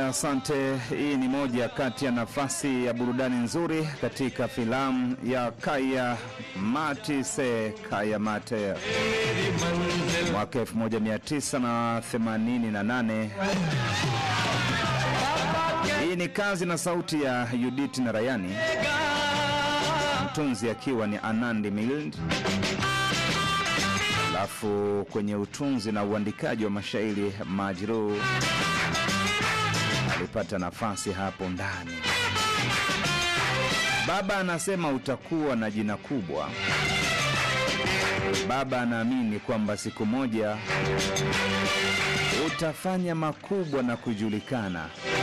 asante. Hii ni moja kati ya nafasi ya burudani nzuri katika filamu ya Kaya Mati Se Kaya Mate mwaka 1988. Hii ni kazi na sauti ya Judith Narayani, mtunzi akiwa ni Anandi Mild, alafu kwenye utunzi na uandikaji wa mashairi Majruh alipata nafasi hapo ndani. Baba anasema utakuwa na jina kubwa. Baba anaamini kwamba siku moja utafanya makubwa na kujulikana.